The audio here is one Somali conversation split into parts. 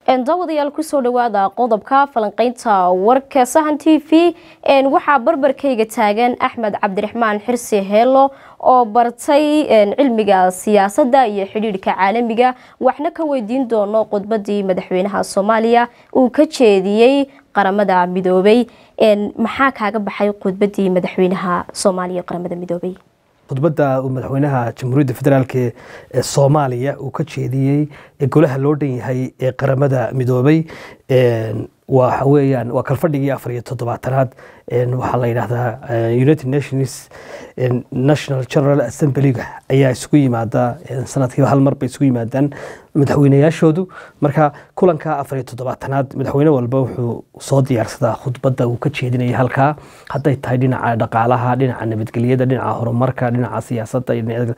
daawadayaal kusoo dhawaada qodobka falanqeynta warka sahan t v waxaa barbarkayga taagan axmed cabdiraxmaan xirsi heelo oo bartay cilmiga siyaasadda iyo xidhiidhka caalamiga waxna ka weydiin doono khudbadii madaxweynaha soomaaliya uu ka jeediyey qaramada midoobay maxaa kaaga baxay khudbadii madaxweynaha soomaaliya qaramada midoobay khudbadda uu madaxweynaha jamhuuriyadda federaalk ee soomaaliya uu ka jeediyey ee golaha loo dhan yahay ee qaramada midoobay waxa weeyaan waa kalfadhigii afar iyo toddobaatanaad waxaa la yidhahdaa united nations national general assemblyga ayaa isugu yimaada sanadkiiba hal mar bay isugu yimaadaan madaxweynayaashoodu marka kulanka afar iyo toddobaatanaad madaxweyne walba wuxuu soo diyaarsadaa khudbadda uu ka jeedinaya halkaa hadday tahay dhinaca dhaqaalaha dhinaca nabadgelyada dhinaca horumarka dhinaca siyaasadda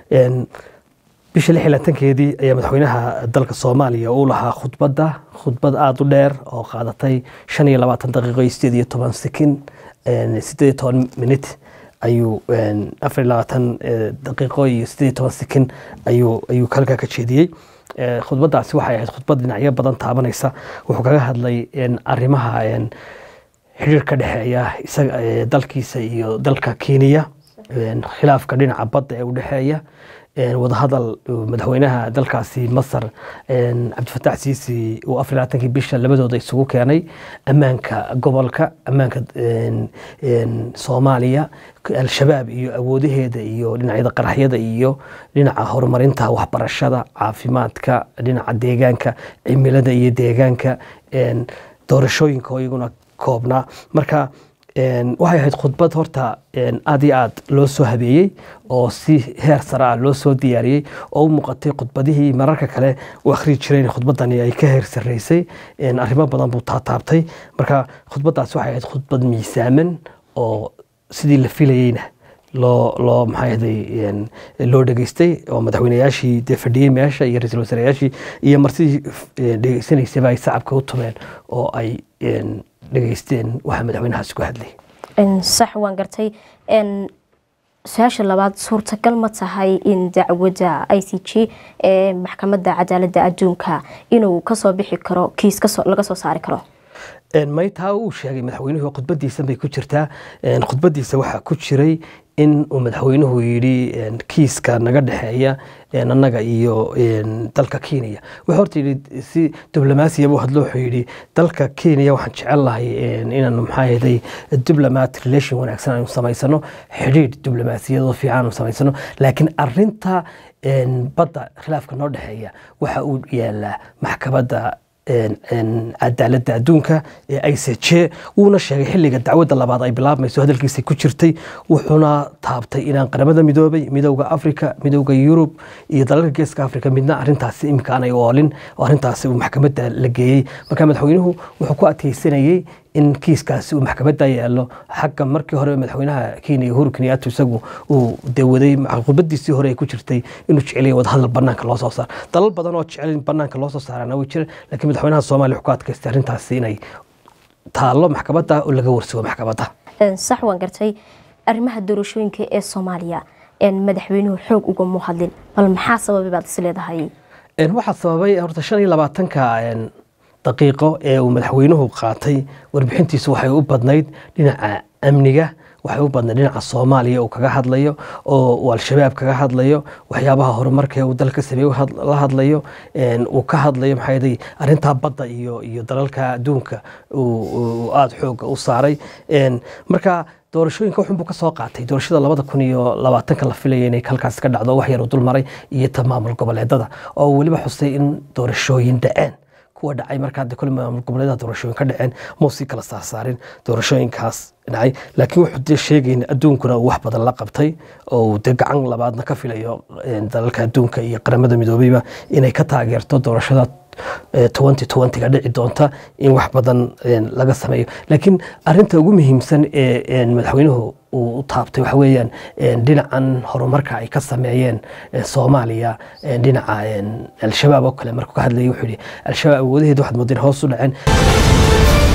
bisha lix iyo labatankeedii ayaa madaxweynaha dalka soomaaliya uu lahaa khudbadda khudbad aada u dheer oo qaadatay shan iyo labaatan daqiiqo iyo sideed iyo toban sekin sideed iyo toban minut ayuu afar iyo labaatan daqiiqo iyo sideed iyo toban sekin ayuu ayuu halkaa ka jeediyey khudbaddaasi waxay ahayd khudbad dhinacyo badan taabanaysa wuxuu kaga hadlay arrimaha xiriir ka dhexeeya isaga dalkiisa iyo dalka kenya khilaafka dhinaca badda ee u dhexeeya wadahadal madaxweynaha dalkaasi masar cabdifataax siisi uu afar labaatankii bisha labadooda isugu keenay ammaanka gobolka ammaanka soomaaliya al-shabaab iyo awoodaheeda iyo dhinacyada qaraxyada iyo dhinaca horumarinta waxbarashada caafimaadka dhinaca deegaanka cimilada iyo deegaanka doorashooyinka oo iyaguna koobnaa marka waxay ahayd khudbad horta aad iyo aad loo soo habeeyey oo si heer sare ah loo soo diyaariyey oo u muuqatay khudbadihii mararka kale u akhrii jireen khudbaddani ay ka heer sarreysay arrimo badan buu taataabtay marka khudbaddaas waxay ahayd khudbad miisaaman oo sidii la filayeyna loo loo maxaahday loo dhegeystay oo madaxweynayaashii dee fadhiyey meesha iyo ra-iisul wasaarayaashii iyo marsidii dhegeysanaysaba ay sacabka u tumeen oo ay dhegeysteen waxa madaxweynahaasi ku hadlay sax waan gartay su-aasha labaad suurtagal ma tahay in dacwadda i c g ee maxkamadda cadaaladda adduunka inuu kasoo bixi karo kiis laga soo saari karo maytaa uu sheegay madaxweynuhu khudbadiisa bay ku jirtaa khudbadiisa waxaa ku jiray in uu madaxweynuhu yidhi kiiska naga dhexeeya annaga iyo dalka kenya wuxuu horta yidhi si diblomaasiya buu hadlo wuxuu yidhi dalka kenya waxaan jecel lahay inaanu maxaa yeelay diplomat relation wanaagsan aanu samaysano xidhiidh diblomaasiyadoo fiican aanu samaysano laakiin arinta badda khilaafka noo dhexeeya waxa uu yaalaa maxkamadda cadaaladda adduunka ee i c j wuuna sheegay xilliga dacwadda labaad ay bilaabmayso hadalkiisa ku jirtay wuxuuna taabtay inaan qaramada midoobay midowda africa midowda yurub iyo dalalka geeska africa midna arintaasi iminka aanay oolin oo arintaasi uu maxkamadda la geeyey marka madaxweynuhu wuxuu ku adkeysanayey in kiiskaasi uu maxkamadda yaalo xagga markii hore madaxweynaha kenya uhuru kenyaatu isagu uu dawaday khudbadiisii hore ay ku jirtay inuu jecelaya wadahadal banaanka loo soo saaro dalal badan oo jecel in banaanka loo soo saarana way jiraan laakiin madaxweynaha soomaaliya wuxuu ku adkaystay arrintaasi inay taallo maxkamadda oo laga warsugo maxkamadda sax waan gartay arrimaha doorashooyinka ee soomaaliya madaxweynuhu xoog ugama hadlin bal maxaa sababay baad is leedahay waxaa sababay horta shan iyo labaatanka daqiiqo ee uu madaxweynuhu qaatay warbixintiisu waxay u badnayd dhinaca amniga waxay u badnayd dhinaca soomaaliya uu kaga hadlayo oo uu al-shabaab kaga hadlayo waxyaabaha horumarka uu dalka sameeye la hadlayo uu ka hadlayo maxaa yeelay arrintaa badda iyo iyo dalalka adduunka uu aada xooga u saaray marka doorashooyinka wuxunbuu ka soo qaatay doorashada labada kun iyo labaatanka la filaya inay halkaas ka dhacdo wax yar uu dul maray iyo ta maamul goboleedada oo weliba xusay in doorashooyin dhaceen kuwa dhacay markaa de kole maamul goboleedaha doorashooyin ka dhaceen muusii kala saarsaarin doorashooyinkaas dhacay laakiin wuxuu dee sheegayn adduunkuna uu wax badan la qabtay oo uu dee gacan labaadna ka filayo dalalka adduunka iyo qaramada midoobeyba inay ka taageerto doorashada twenty twentyga dhici doonta in wax badan laga sameeyo laakiin arinta ugu muhiimsan ee madaxweynuhu uu u taabtay waxa weeyaan dhinacan horumarka ay ka sameeyeen soomaaliya dhinaca al-shabaab oo kale markuu ka hadlayay wuxuu yidhi al-shabaab awoodaheeda waxaad moodeen hoos u dhaceen